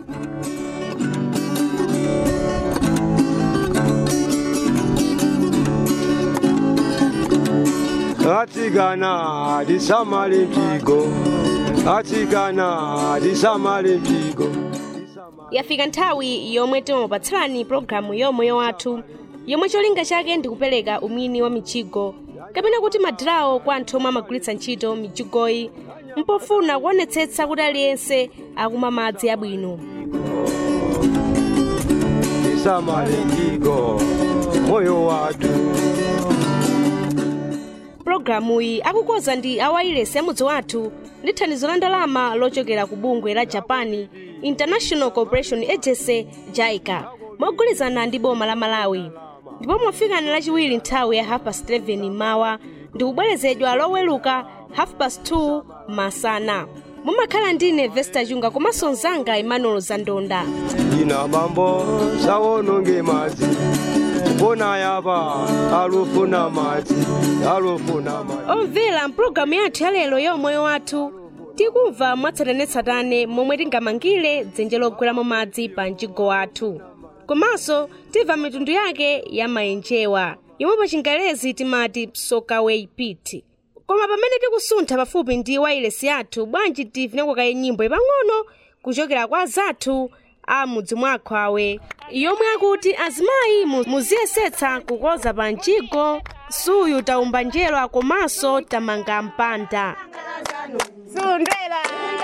atsikana tisamale mpingo atsikana tisamale mpingo yafika nthawi yomwe timapatsirani pologalamu yomoyo wathu yomwe cholinga chake ndi kupereka umwini wa mijigo kapena kuti madirawo kwa anthu omwe amagwiritsa ntchito mijigoyi mpofuna kuonetsetsa kuti aliyense akumwa madzi abwino tisamale mpingo moyo wathu pologalamuyi akukonza ndi awayilesi amudzi wathu ndi thandizo la ndalama lochokera ku bungwe la japan international cooperation agency jaica mogwirizana ndi boma la malawi ndipo mwafikani lachiwiri nthawi ya half past 11 mawa ndi kubwerezedwa loweluka half past 2 masana mumakhala ndine vesta chunga komanso mzanga emmanuel zandonda ina bambo sawononge madzi kupona yapa alufuna madzi alufuna madzi omvera mpulogalamu yathu yalero yomoyo wathu tikumva mwatsatanetsatane momwe tingamangire dzenje logweramo madzi pa mjigo wathu komanso timva mitundu yake ya maenjewa yomwe pa chingelezi timati psokaway pit koma pamene tikusuntha pafupi ndi wailesi yathu bwanji tivinekakaye nyimbo ipang'ono kuchokera kwa zathu a mudzi mwakho awe yomwe akuti azimayi mu- muziyesetsa kukoza pa mjigo suyu taumba njerwa komanso tamanga mpanda Sundela.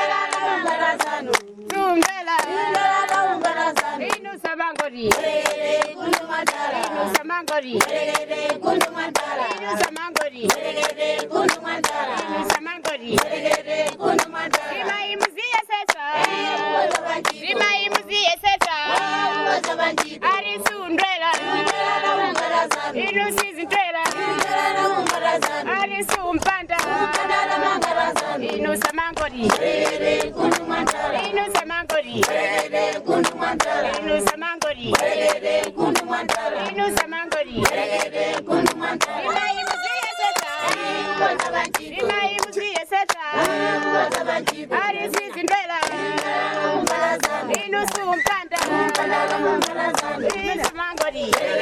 Sundela. Inu samangori. Inu samangori. Inu samangori. Inu samangori. Rima imuziye sesa. Rima imuziye sesa. Ari sundela. Inu sizindela. Ari sumpanda. Inu samangori. Inu samangori. Inu samangori. Inu samangori. Rima imuziye sesa. Rima imuziye sesa. Ari sizindela. Inu sumpanda. Inu samangori.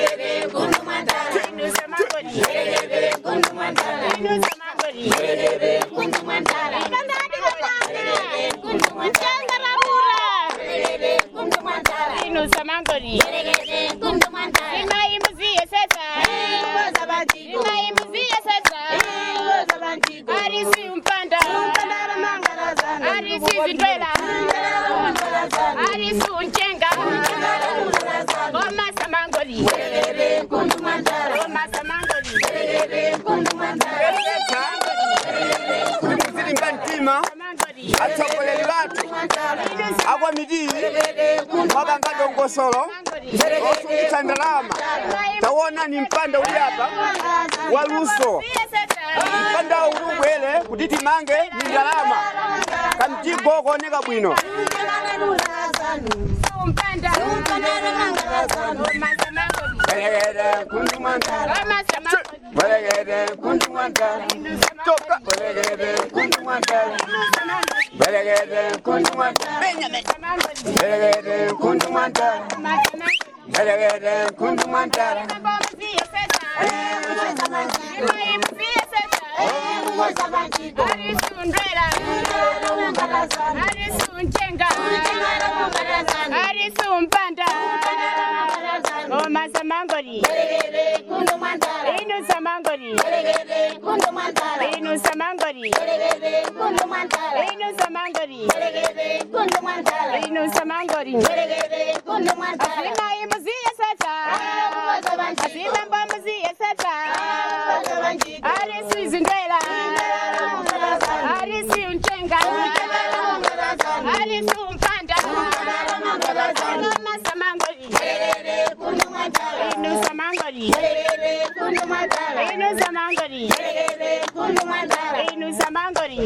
Inu samangori. Inu samangori. Inu samangori. Rima imuziye sesa. Rima imuziye sesa. Ari sumpanda. Ari sizindela. Ari sunchenga. Goma samangori. Goma samangori. kuti muzilinga mtima Samangori. atsogoleri bathu akwa midiri mwapanga dongosolo osungitsa ndalama taona ni mpanda uli apa wa luso mpanda uli ubwere kuti timange ni ndalama kamjigo kooneka bwino Sumpanda. Goma samangori. Belegede kundu mwantala Goma samangori. Belegede kundu mwantala Toka Belegede kundu mwantala Belegede kundu mwantala Belegede kundu mwantala Belegede kundu mwantala arisumpanda omasamangori inu samangori inu samangori inu samangori inu samangori asima imuziye sata asima mbomuziye sata arisi izindela arisi unchenga arisi umpanda omasamangori inu samangori inu samangori inu samangori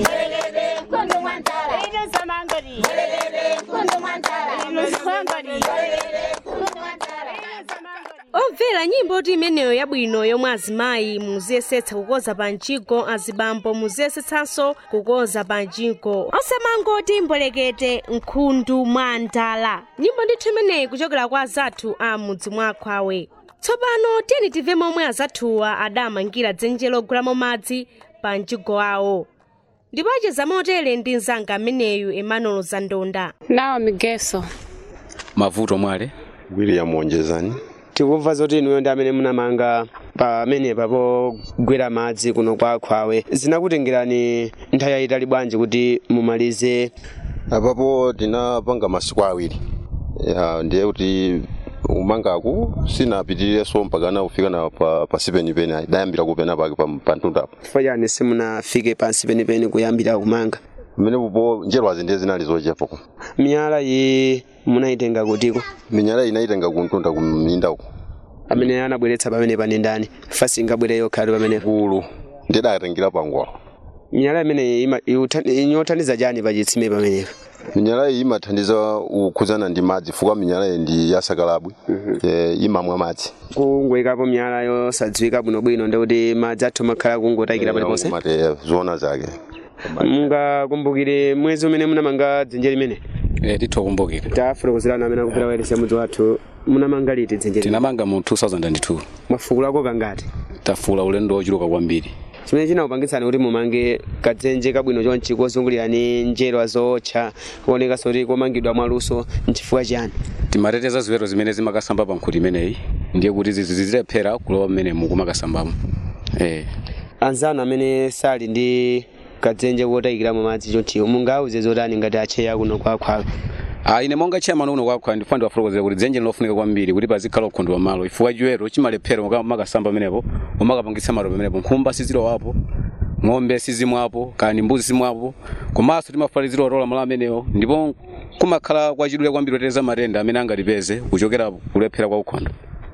inu samangori inu samangori omvera omvera nyimbo ti imeneyo yabwino yomwe azimayi muziyesetsa kukonza panjigo azibambo muziyesetsanso kukonza panjigo osamangoti mbolekete nkhundu mwa ndala nyimbo ndithu imeneyi kuchokera kwa azathu a mudzi mwakhwawe tsopano tiyeni timve momwe azathuwa adamangira dzenje logulamo madzi pa mjigo awo ndipo acheza motere ndi mzanga ameneyu emmanuel zandonda nawo migeso mavuto mwale william wonjezani tikumva zoti inuyo ndi amene munamanga pamenepa pogwera madzi kuno kwa khwawe zinakutengerani nthawi yayitali bwanji kuti mumalize apapo tinapanga masiku awiri ya ndiye kuti umangaku sinapitirireso mpakana kufika na pa, pasi penipeni ayi dayambira kupena pake pa, pa mtundapo chifukwa chani simunafike pansi penipeni kuyambira kumanga mmene popo njerwazi ndiye zinali zochepa miyala iyi munayitenga kutiko minyala inayitenga kuntunda kumminda uku amene anabweretsa pamenepa ndi ndani fasi ingabwere yokhali pamenepa kulu ndidayatengera pangwalo miyala imeneyi ima- iutha- inyothandiza chani pachitsime pamenepa minyala iyi imathandiza kukhudzana ndi madzi fukwa minyala iyi ndi yasakalabwi eh, imamwa madzi kungoyikapo miyala yosadziwika bwinobwino ndikuti madzi athu makhala kungotayikira paliponse mate zona zake mungakumbukire mwezi umene munamanga dzenje limene e, tithokumbukire tafotokozerana amene akupera wairesi mudzi wathu munamanga liti dzenje limene tinamanga mu 2002 mwafukulako kangati tafula ulendo wochuluka kwambiri chimene chinakupangitsani kuti mumange kadzenje kabwino chonchi kozungulirani njerwa zootcha kuonekanso kuti komangidwa mwaluso nchifukwa chiyani timateteza ziweto zimene zimakasamba pa nkhuti imeneyi ndiye kuti zizi zilephera kulowa mmene mukumakasambamo e. anzanu amene sali ndi kadzenje kotayikiramo madzi chonchiwo mungauze zotani ngati acheya kuno kwakhwawe Ah, ine monga chairman uno kwakha ndifuna ndiwafotokozera kuti dzenje lilofunika kwambiri kuti pazikhala ukhondo wa malo ifukwa chiweto chimalephera muka- mumakasamba pamenepo mumakapangitsa malo pamenepo nkhumba sizilowapo ng'ombe sizimwapo kani mbuzi simwapo komanso timafuna zilowatola malo amenewo ndipo kumakhala kwachidule kwambiri oteteza matenda amene angatipeze kuchokera kulephera kwa ukhondo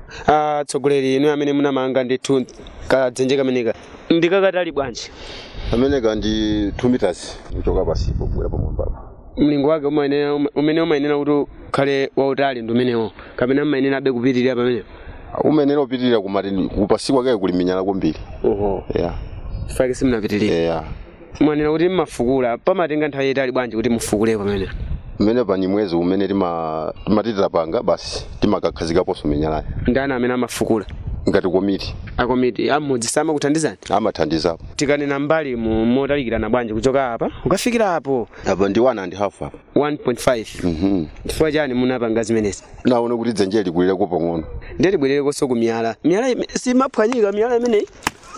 atsogoleri inu amene munamanga ndithu kadzenje kameneka ndikakatali bwanji ameneka ndi 2 meters kuchoka pasipo kubwera pamwambapa mlingo wake umayenera- umene umayenera kuti ukhale wautali ndi umenewo kapena umayenera abe kupitirira pamenepo umenera upitirira kumati kupasi kwake kuli minyala kwambiri oho yeah. fake simunapitirire yeah. mwanena kuti mmafukula pamatenga nthawi yayitali bwanji kuti mufukule pamene mmene pani mwezi umene tima- timatitira panga basi timakakhazikaponso minyalayo ndani amene amafukula ngati komiti akomiti amudzi samakuthandizani amathandizapo tikanena mbali mu motalikirana bwanji kuchoka apa ukafikira apo apa ndi one and half apa 1.5 Mhm. chifukwa chani munapanga zimenezi naone kuti dzenje likulireko pang'ono ndiye tibwererekonso ku miyala miyala ime- simaphwanyika miyala imeneyi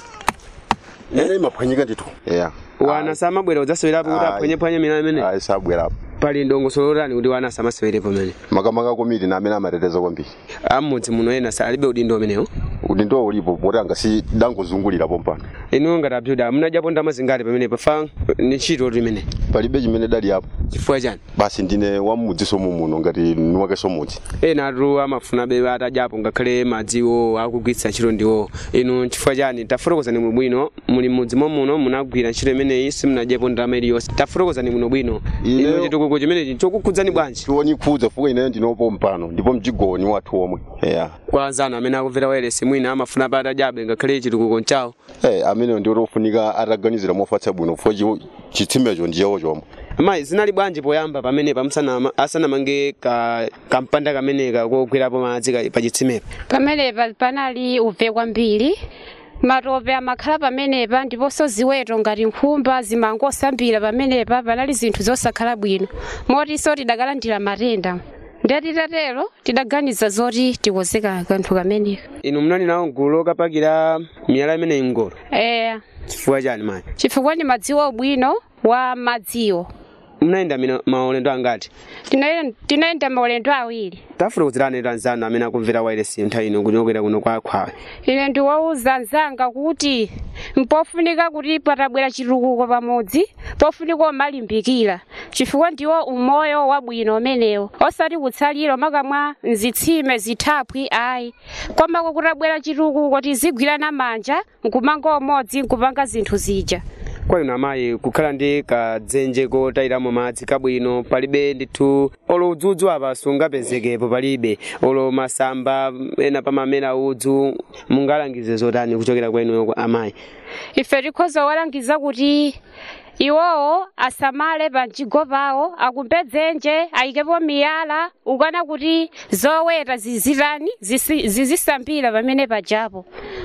ene imaphwanyika ndithu yeah. wana samabwera udzasewerapo kuti Ayi. aphwanyephwanye miyala imeneyi ayi sabwerapo pali ndongosolo lotani kuti wana samasewerepo pamene makamaka komiti na amene amateteza kwambiri amudzi muno ena salibe udindo umenewo udindo ulipo moti angasi dangozungulirapo mpano inu ngati abjuda munadyapo ndalama zingati pamene pafa ni ntchito imene palibe chimene dali apo chifukwa chani basi ndine wamudziso muno ngati niwakenso mudzi ena atu amafuna be atadyapo ngakhale madziwo akugwiritsa ntchito ndiwo inu chifukwa chani tafotokozani bwino bwino muli mudzi muno munagwira ntchito imeneyi simunadyapo ndalama iliyonse tafotokozani bwino bwino Ineyo- inu chitukuko chimenechi chokukhudzani bwanji tioni khudza fuka ineyo ndinopo mpano ndipo mjigoni wathu omwe yeah. kwa anzanu amene akumvera wailesi mwina amafuna pa atadyabe ngakhale chitukuko nchawo hey, ameneyo ndi ofunika ataganizira mofatsa bwino fuka chi- chitsimecho ndiyewo chomwe mayi zinali bwanji poyamba pamene pamusanama asanamange ka kampanda kameneka kogwerapo madzi ka- pa chitsimepo pamenepa panali uve kwambiri matope amakhala pamenepa ndiponso ziweto ngati nkhumba zimangosambira pamenepa panali zinthu zosakhala bwino motinso tidakalandira matenda ndati tatero tidaganiza zoti tikozeka kanthu kameneka inu munali nawo gulu lokapakira miyala imeneyi mngolo eya chifukwa chani mayi chifukwa ndi madziwo bwino wa madziwo munayenda mina- maulendo angati Tinaye- tinayenda maulendo awiri tafotokozerani tu anzanu amene akumvera wailesi nthawi ino kuchokera kuno kwa khwawe ine ndiwauza nzanga kuti mpofunika kuti patabwera chitukuko pamodzi pofunika omalimbikira chifukwa ndiwo umoyo wabwino umenewo osati kutsalira makamwa mzitsime zithaphwi ayi komako kutabwera chitukuko tizigwirana manja nkumanga umodzi nkupanga zinthu zija kwa inu amayi kukhala ndi kadzenje kotayiramo madzi kabwino palibe ndithu olo udzudzu apa sungapezekepo palibe olo masamba ena pamamera udzu mungalangize zotani kuchokera kwa inuyo amayi ife tikhoza walangiza kuti iwowo asamale panjigo pawo akumbe dzenje ayikepo miyala ukana kuti zoweta zizitani zisi- zizisambira pamene pajapo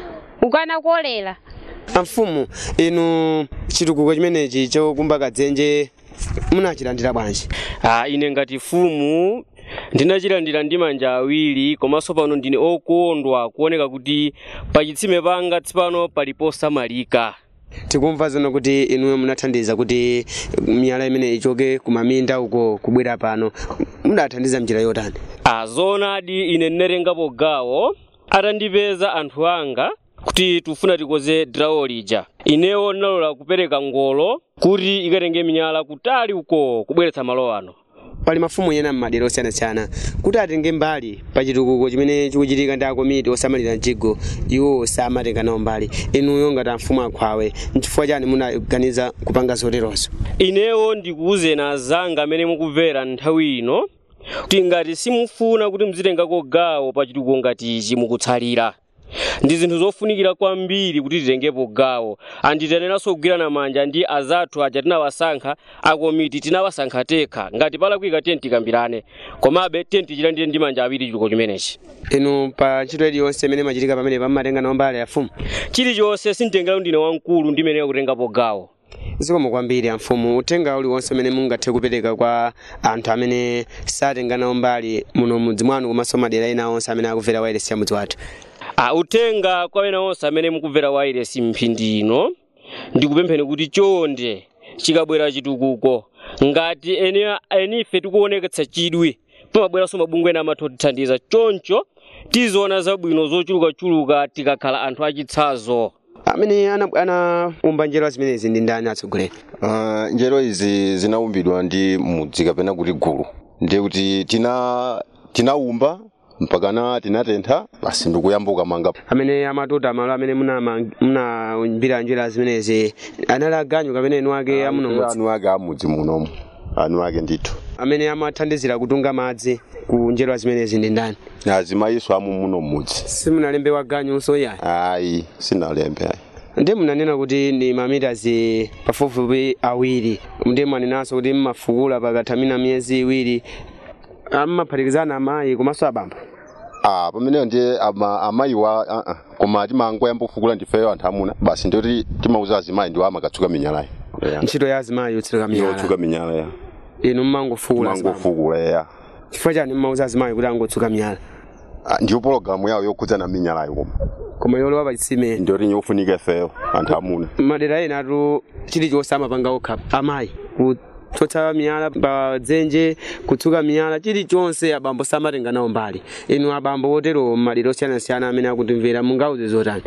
ukana kolera amfumu inu chitukuko chimenechi chokumba kadzenje munachilandira bwanji Ah, ine ngati fumu ndinachilandira ndi manja awiri komanso pano ndine okondwa kuoneka kuti pachitsime panga tsopano pali posamalika tikumva zono kuti inuyo munathandiza kuti miyala imene ichoke kumaminda uko kubwera pano mudathandiza mnjira yotani Ah, zoonadi ine ndinatengapo gawo atandipeza anthu anga kuti tufuna tikoze drawo lija inewo ndinalola kupereka ngolo kuti ikatenge miyala kutali uko kubweretsa malo ano pali mafumu ena m'madera osiyanasiyana kuti atenge mbali pa chitukuko chimene chikuchitika ndi akomiti osamalira mjigo iwo samatenga nawo mbali inuyo ngati amfumu akhwawe nchifukwa chani munaganiza kupanga zoterozo inewo ndikuwuzeni azanga amene mukumvera nthawi ino kuti ngati simufuna kuti muzitengako gawo pa chitukuko ngati ichi mukutsalira ndi zinthu zofunikira kwambiri kuti titengepo gawo anditeneranso kugwirana manja ndi azathu aja tinawasankha akomiti tinawasankha tekha ngati palakwika tenti tikambirane komabe tenti chilandire ndi manja awiri chitukuko chimenechi inu pa ntchito iliyonse imene imachitika pamene pamatenga nawo mbali afumu chilichonse sinditengera ndine wamkulu ndimenera kutengapo gawo zikomo kwambiri amfumu uthenga uliwonse umene mungathe kupereka kwa anthu amene satenga nawo mbali muno mudzi mwanu komanso madera ena onse amene akumvera wailesi ya mudzi wathu Ah, uthenga kwa ena onse amene mukumvera wailesi mphindi ino ndikupempheni kuti chonde chikabwera chitukuko ngati ene enife tikuoneketsa chidwi pamabweranso mabungwe ena amathu otithandiza choncho tiziona zabwino zochulukachuluka tikakhala anthu achitsazo amene ana- anaumba njero zimenezi ndi ndani atsogoleri Uh, njero izi zinaumbidwa ndi mudzi kapena kuti gulu ndiye kuti tina tinaumba mpakana tinatentha basi ndikuyambuka manga amene amatuta malo amene munama- munaumbira njira zimenezi anali aganyu kapena enu ake amuno mudzi anu ake amudzi munomu anu ake ndithu amene amathandizira kutunga madzi ku njero zimenezi ndi ndani azimayiso amu muno mudzi simunalembe waganyunso yayi ayi sinalembe ayi ndi munanena kuti ndi mamitazi pafupifupi awiri ndi mwanenanso kuti mmafukula pakathamina miyezi iwiri ammaphatikizana amayi komanso abambo Ah, pameneyo ndiye ama, amayiwa uh -uh. koma timangoyamba kufukula ndifeyo anthu amuna basi ndiyoti timauza azimayi ndiwo amakatsuka minyalayo yeah. ntchito ya azimayi yotsuka miyala yotsuka minyala ya inu mmangofukula azibambo. mangofukula ya chifukwa chani mmauza azimayi kuti angotsuka miyala Ah, ndiyo pologalamu yawo yokhudzana minyalayo koma koma yolowa pachitsime ndiyoti nyofunika ifeyo anthu amuna madera ena atu chilichonse amapanga okha amayi kutsotsa miyala pa dzenje kutsuka miyala chilichonse abambo samatenga nawo mbali inu abambo otero madera osiyanasiyana amene akutimvera mungauze zotani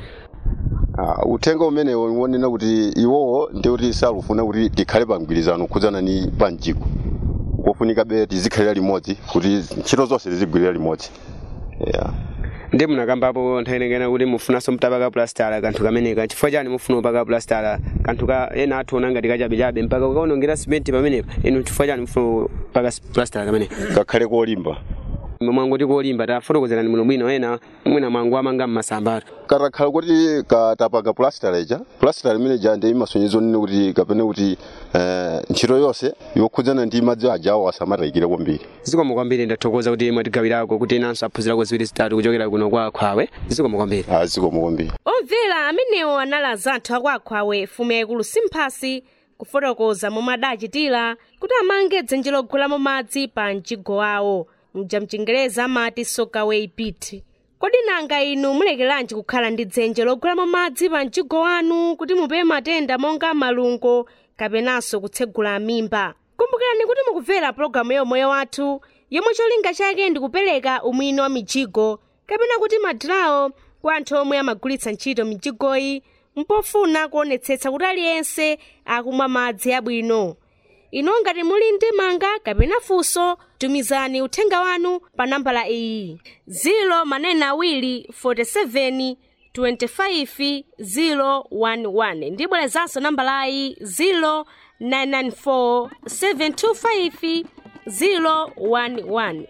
Ah, uthenga umenewo wonena kuti iwowo ndiyoti salufuna kuti tikhale pa mgwirizano khudzana ni panjiko kofunika be tizikhalira limodzi kuti ntchito zonse tizigwirira limodzi yeah. ndi munakambapo nthawi inengena kuti mufunanso mtapaka plastala kanthu kameneka chifukwa chani mufuna upaka plastala kanthu ka ena ationa ngati kachabechabe mpaka ukaonongera simenti pamenepa inu chifukwa chani mufuna upaka plastala kameneka kakhale kolimba mwangoti kolimba tafotokozerani muno bwino ena mwina mwangu amanga mmasambaro katakhala kuti katapaka plastala ija plastala imene ija ndi imasonyeza onena kuti kapena kuti eh, ntchito yonse yokhudzana ndi madzi ajawo asamatayikire kwambiri zikomo kwambiri ndathokoza kuti mwatigawirako kuti inanso aphunzirako ziwiri zitatu kuchokera kuno kwa khwawe zikomo kwambiri azikomo kwambiri omvera amenewo anali azathu akwakhwawe fumu yaikulu simphasi kufotokoza momwe adachitira kuti amange dzenje logwiramo madzi pa mjigo wawo mja mchingereza amati sokaway pit kodi nanga inu mulekeranji kukhala ndi dzenje logwiramo madzi pa mjigo wanu kuti mupewe matenda monga malungo kapenanso kutsegula mimba kumbukirani kuti mukumvera pologalamu yomweyo wathu yomwe cholinga chake ndi kupereka umwini wa mijigo kapena kuti madirawo kwa anthu omwe amagulitsa ntchito mijigoyi mpofuna kuonetsetsa kuti aliyense akumwa madzi abwino ino ngati muli ndi manga kapena funso tumizani uthenga wanu pa nambala iyi 0 manena awiri 47 25011 ndibwerezanso nambalayi 0994 725 011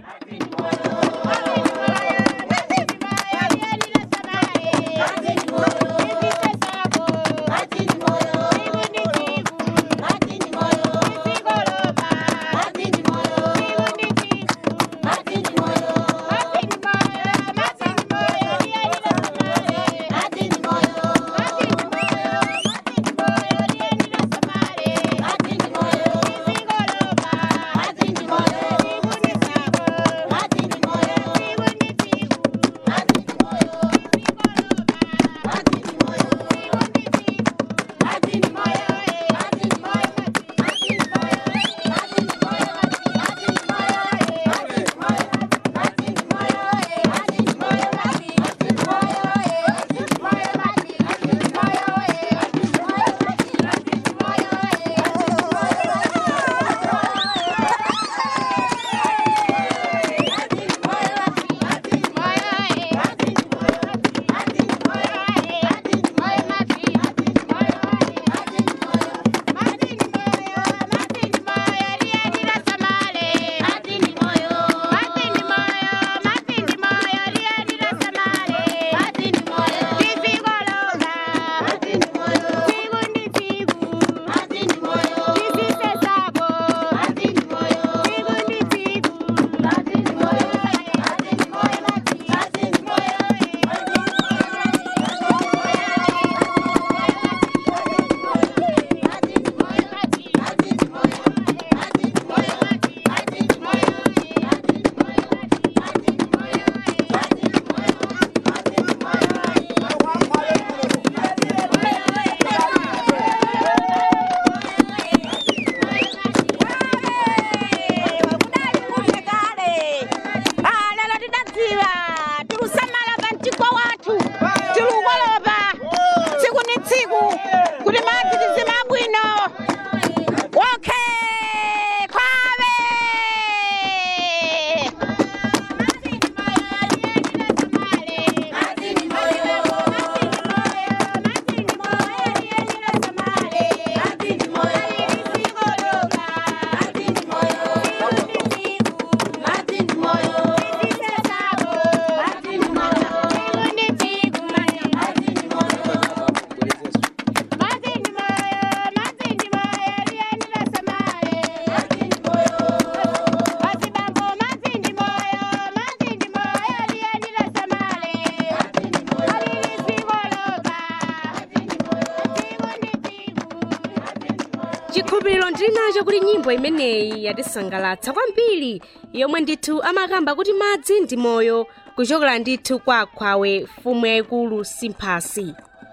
chikhulupiriro ndili nacho kuti nyimbo imeneyi yatisangalatsa kwambiri yomwe ndithu amakamba kuti madzi ndi moyo kuchokera ndithu kwa akhwawe fumu yayikulu simphasi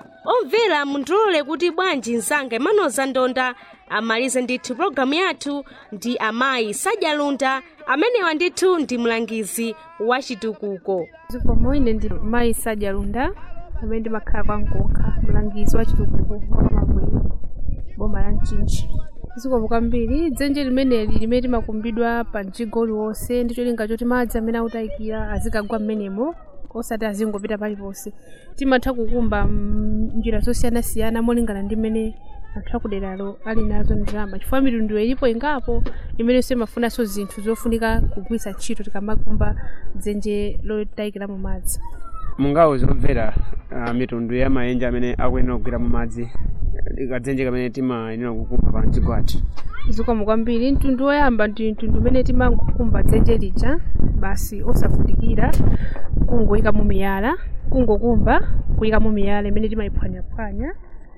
omvera mundilole kuti bwanji mzanga imanoza ndonda amalize ndithu pologalamu yathu ndi amayi sadyalunda amenewa ndithu ndi mlangizi wa chitukuko zikomo ine ndi mayi sadyalunda amene ndimakhala kwa nkonkha mlangizi wa chitukuko wa mabwero boma la mchinji zikomo kwambiri dzenje limeneli limene timakumbidwa pa mjigo uliwonse ndi cholinga choti madzi amene akutayikira azikagwa m'menemo osati azingopita paliponse timatha kukumba mm, njira zosiyanasiyana molingana ndi mmene anthu akuderalo ali nazo ndalama chifukwa mitundu ilipo ingapo imenenso imafunanso zinthu zofunika kugwiritsa ntchito tikamakumba dzenje lotayikiramo madzi mungawo zomvera uh, mitundu ya maenje amene akuyenera kugwira mu madzi kadzenje kamene timayenera kukumba pa mjigo athu zikomo kwambiri mtundu woyamba ndi mtundu umene timangokumba dzenje lija basi osavutikira kungoyikamo miyala kungokumba kuyikamo miyala imene timayiphwanyaphwanya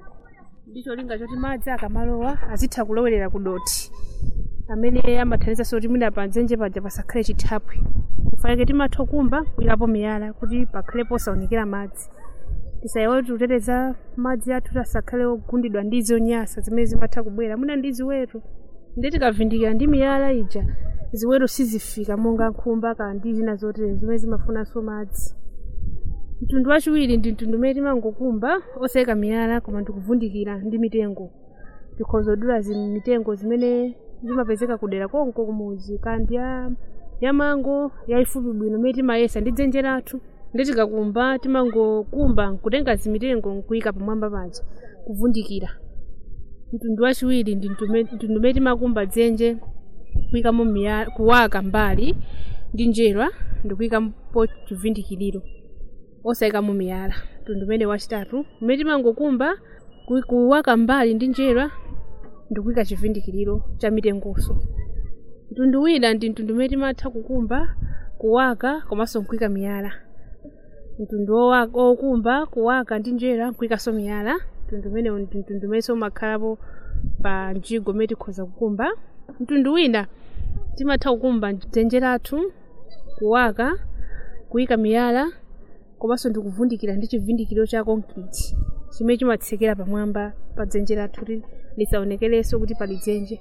ndi cholinga choti madzi akamalowa azitha kulowerera ku doti amene amathandizanso kuti mwina pa dzenje paja pasakhale chithaphwi kufanike timatha kukumba kuyikapo miyala kuti pakhale posaonekera madzi tisayiwale kuteteza madzi athu asakhale ogundidwa ndi zonyasa zimene zimatha kubwera mwina ndi ziweto ndi tikavindikira ndi miyala ija ziweto sizifika monga nkhumba kana ndi zina zotere zimene zimafunanso madzi mtundu wachiwiri ndi mtundu umene timangokumba osayika miyala koma ndikuvundikira ndi mitengo tikhoza kudula mitengo zimene zimapezeka kudera konko kumuzi kandi ya ya mango yayifupi bwino imene timayesa ndi dzenje lathu ndi tikakumba timangokumba nkutenga zimitengo nkuyika pamwamba paja kuvundikira mtundu wachiwiri ndi mtume- mtundu umene timakumba dzenje kuyikamo miya- kuwaka mbali ndi njerwa ndikuyikapo chivindikiriro osayikamo miyala mtundu umene wachitatu umene timangokumba kuyi- kuwaka mbali ndi njerwa ndikuyika chivindikiriro cha mitengoso mtundu wina ndi mtundu umene timatha kukumba kuwaka komanso nkuyika miyala mtundu owa- okumba kuwaka ndi njerwa nkuyikaso miyala mtundu umenewo ndi mtundu umene umakhalapo pa mjigo umene tikhoza kukumba mtundu wina timatha kukumba dzenje lathu kuwaka kuyika miyala komanso ndikuvundikira ndi chivindikiro cha concrete chimene chimatsekera pamwamba pa dzenje lathu kuti lisaonekerenso kuti pali dzenje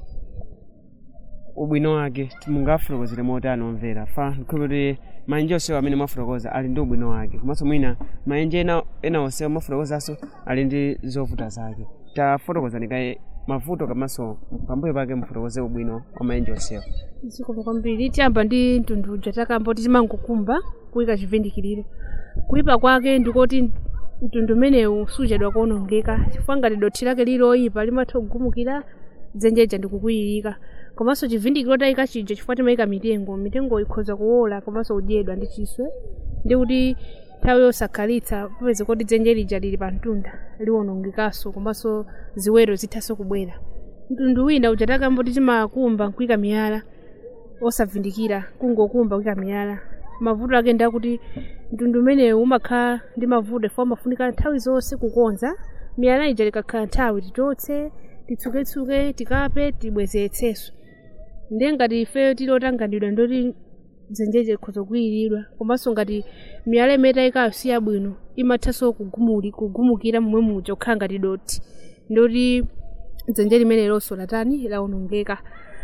ubwino wake mungafotokozere motani omvera fa nkhope kuti maenje onsewo amene mwafotokoza ali ndi ubwino wake komanso mwina maenje ena, ena onsewo mwafotokozanso ali ndi zovuta zake tafotokozani kaye mavuto komanso pambuyo pake mufotokoze ubwino wa maenje onsewo zikomo kwambiri tiyamba ndi mtundu uja takamba kuti timangokumba kuyika chivindikiriro kuyipa kwake ndikoti mtundu umenewu sujadwa kuonongeka chifukwa ngati dothi lake liloyipa limatha kugumukira dzenjeja ndikukwiyirika komanso chivindikiro tayika chija chifukwa timayika mitengo mitengo ikhoza kuwola komanso kudyedwa ndi chiswe ndi kuti nthawi yosakhalitsa popeza kuti dzenje lija lili pa mtunda liwonongekaso komanso ziwero zithanso kubwera mtundu wina uja takamba kuti timakumba nkuyika miyala osavindikira kungokumba kuyika miyala mavuto ake ndakuti mtundu umenewu umakhala ndi mavuto ifo amafunika nthawi zonse kukonza miyala ija likakhala nthawi tichotse titsuketsuke tikape tibwezeretsenso ndiye ngati ife tili otanganidwa ndoti dzenjeje likhoza kuyiridwa komanso ngati miyala imene tayikayo si yabwino imathanso kugumuli- kugumukira momwe muja kukhala ngati doti ndoti dzenje limene lonso latani lawonongeka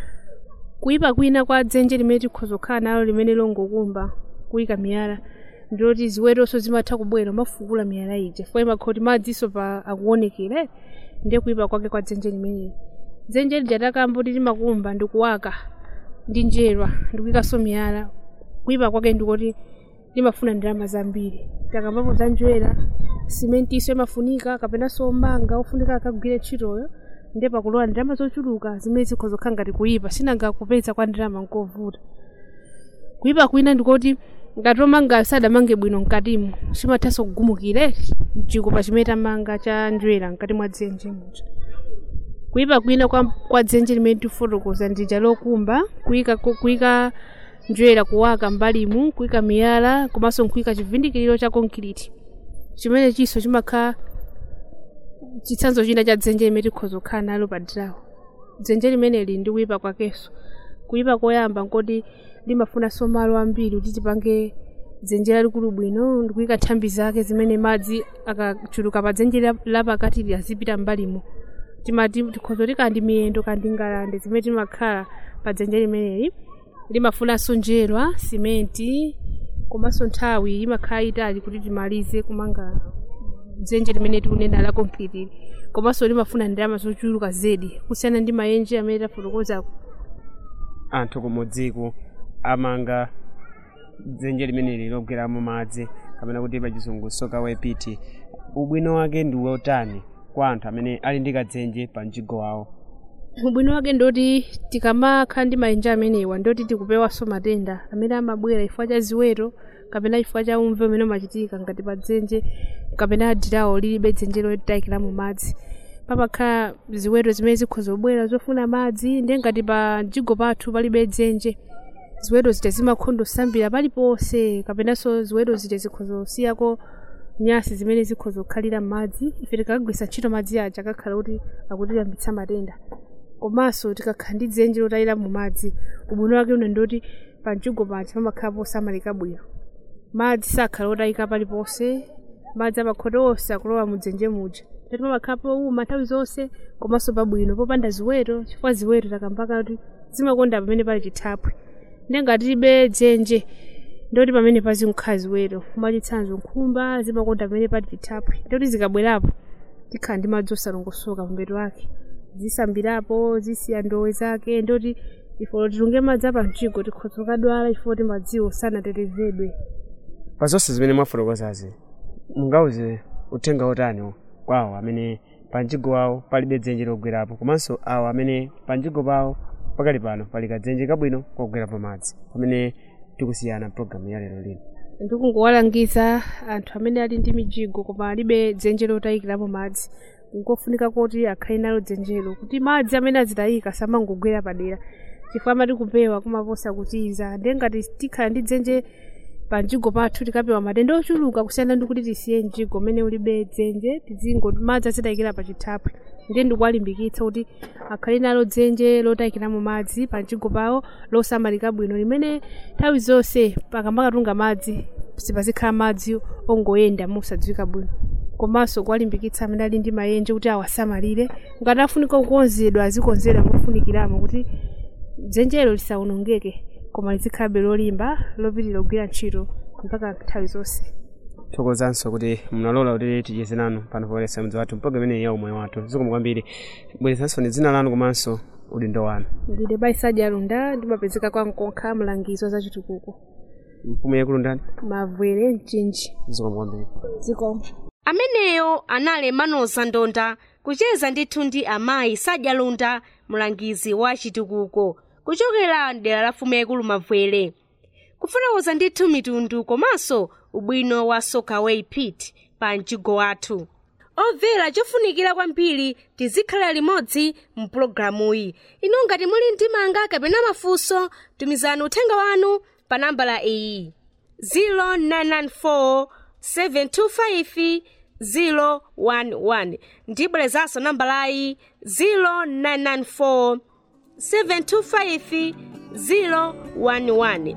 kuyipa kwina kwa dzenje limene tikhoza kukhala nalo limene longokumba kuyika miyala ndiloti ziwetonso zimatha kubwera mafukula miyala ija chifukwa imakhala kuti madziso pa akuonekere ndiye kuyipa kwake kwa dzenje limeneli dzenje lija takamba kuti timakumba ndikuwaka ndi njerwa ndikuyikanso miyala kuyipa kwake ndikuti limafuna ndalama zambiri takambapo za njwera simentiso imafunika kapenanso manga ofunika akagwire ntchitoyo ndiye pakulowa ndalama zochuluka zimene zikhoza kukhala ngati kuyipa sinanga kupeza kwa ndalama nkovuta kuyipa kwina ndikoti ngati omanga sadamange bwino mkatimo chimathanso kugumukire mchikupa chimene tamanga cha njwera mkati mwa dzenje muja kuyipa kwina kwa, kwa dzenje limene tifotokoza ndija lokumba kuyika kuyika njwera kuwaka mbalimu kuyika miyala komanso nkuyika chivindikiriro cha concrete chimene chiso chimakhala chitsanzo china cha dzenje limene tikhoza kukhala nalo padirawo dzenje limeneli ndi kuyipa kwakenso kuyipa koyamba nkoti limafunanso malo ambiri kuti tipange dzenje lalikulu bwino ndikuyika nthambi zake zimene madzi akachuluka pa dzenje la- lapakati azipita mbalimo timati tikhoza kuti kandi miyendo kandi ngalande zimene timakhala pa dzenje limeneli limafunanso njerwa simenti komanso nthawi imakhala itali kuti timalize kumanga dzenje limene tikunena la concrete komanso limafuna ndalama zochuluka zedi kusiyana ndi maenje amene tafotokozako anthu kumudziko amanga dzenje limeneli logweramo madzi kapena kuti pachizungu soka pit ubwino wake ndi wotani kwa anthu amene ali ndi kadzenje pa mjigo wawo ubwino wake ndoti tikamakhala ndi maenje amenewa ndoti tikupewanso matenda amene amabwera chifukwa cha ziweto kapena chifukwa cha umve umene umachitika ngati pa dzenje kapena dirawo lilibe dzenje lotayikiramo madzi pamakhala ziweto zimene zikhoza kubwera zofuna madzi ndiye ngati pa mjigo pathu palibe dzenje ziweto zija zimakhondo sambira paliponse kapenanso ziweto zija zikhoza kusiyako nyasi zimene zikhoza kukhalira m'madzi ife tikagwisa ntchito madzi aja akakhala kuti akutiyambitsa matenda komanso tikakhala ndi dzenje lotayira mu madzi ubwino wake una ndoti pa mjigo paja pamakhala posamalika bwino madzi sakhala otayika paliponse madzi amakhota onse akulowa mu dzenje muja tati pamakhala powuma nthawi zonse komanso pabwino popanda ziweto chifukwa ziweto takambaka kuti zimakonda pamene pali chithaphwi ndiye ngati tilibe dzenje ndoti pamene pazikhala ziweto mwachitsanzo nkhumba zimakonda pamene pali chithaphwi ndoti zikabwerapo tikhala ndi madzi osalongosoka pambeto wake zisambirapo zisiya ndowe zake ndoti ifo titunge madzi apa mjigo tikhoza kukadwala chifukwa kuti madziwo sanatetezedwe pa zonse zimene mwafotokozazi mungauze uthenga otani kwawo amene panjigo wawo palibe dzenje logwerapo komanso awo amene panjigo pawo pakali pano pali kadzenje kabwino kogwera pamadzi pamene tikusiyana programu ya lero lino ndikungowalangiza anthu amene ali ndi mijigo koma alibe dzenje lotayikirapo madzi nkofunika kuti akhale nalo dzenjelo kuti madzi amene azitayika samangogwera padera chifukwa amati kupewa kumaposa kutiza ndiye ngati tikhala ndi dzenje pa mjigo pathu tikapewa matenda ochuluka kusiyana ndi kuti tisiye mjigo umene ulibe dzenje tizingo madzi azitayikira pa chithaphwi ndiye ndikuwalimbikitsa kuti akhale nalo dzenje lotayikiramo madzi pa mjigo pawo losamalika bwino limene nthawi zonse pakamakatunga madzi sipazikhala madzi ongoyenda mosadziwika bwino komanso kuwalimbikitsa amene ali ndi mayenje kuti awasamalire ngati afunika kukonzedwa azikonzedwa mofunikiramo kuti dzenjelo lisawonongeke koma lizikhalabe lolimba lopitirira kugwira ntchito mpaka nthawi zonse thokozanso kuti munalola kuti ticheze nanu pano poyeretsa mudzi wathu mpaka imeneyi ya umoyo wathu zikomo kwambiri bweretsanso ni dzina lanu komanso udindo wanu ndine baisaji alunda ndimapezeka kwa mkonkha mlangizi wa zachitukuko mfumu yakulundani mavwere mchinji zikomo kwambiri zikomo ameneyo anali emmanuel zandonda kucheza ndithu ndi amayi sadyalunda mlangizi wa chitukuko kuchokera dera la fumu yaikulu mavwere kufotokoza ndithu mitundu komanso ubwino wa sokaway pit pa mjigo wathu omvera chofunikira kwambiri tizikhala limodzi mu pulogalamuyi inu ngati muli ndi manga kapena mafunso tumizani uthenga wanu pa nambala iyi 0994 725 011 ndibwerezanso nambalayi 0994 725 011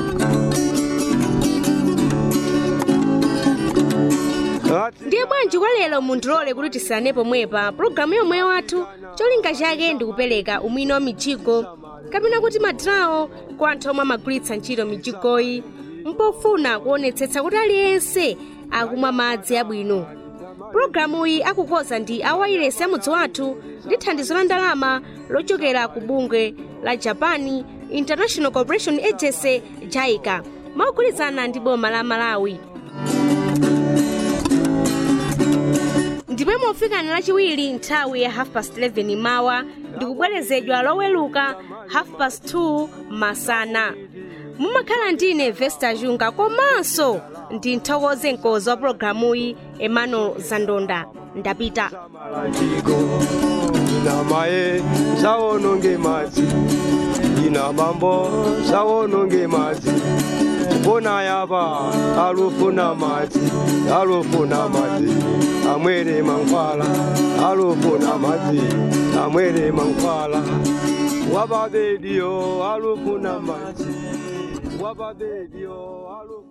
ndiye bwanji kwa lero mundilole kuti tisane pomwepa pulogalamu yomwe wathu cholinga chake ndikupereka umwini wa mijigo kapena kuti madrawo kwa anthu omwe amagwiritsa ntchito mijigoyi mpofuna kuonetsetsa kuti aliyense akumwa madzi abwino pulogalamuyi akukoza ndi awayilesi amudzi wathu ndi thandizo la ndalama lochokera ku bungwe la japan international corporation agency jaica mogwirizana ndi boma la malawi ndipo mofikana lachiwiri nthawi ya half past 11 mawa ndikubwerezedwa loweluka half past 2 masana mumakhala ndine vesta junga komanso ndi nthokoze mkozi wa pulogalamuyi emmanuel zandonda ndapita ina maye sawononge madzi ina bambo sawononge madzi mbona yapa alufuna madzi alufuna madzi amwere mankhwala alufuna madzi amwere mankhwala wababediyo alufuna madzi wababediyo alufuna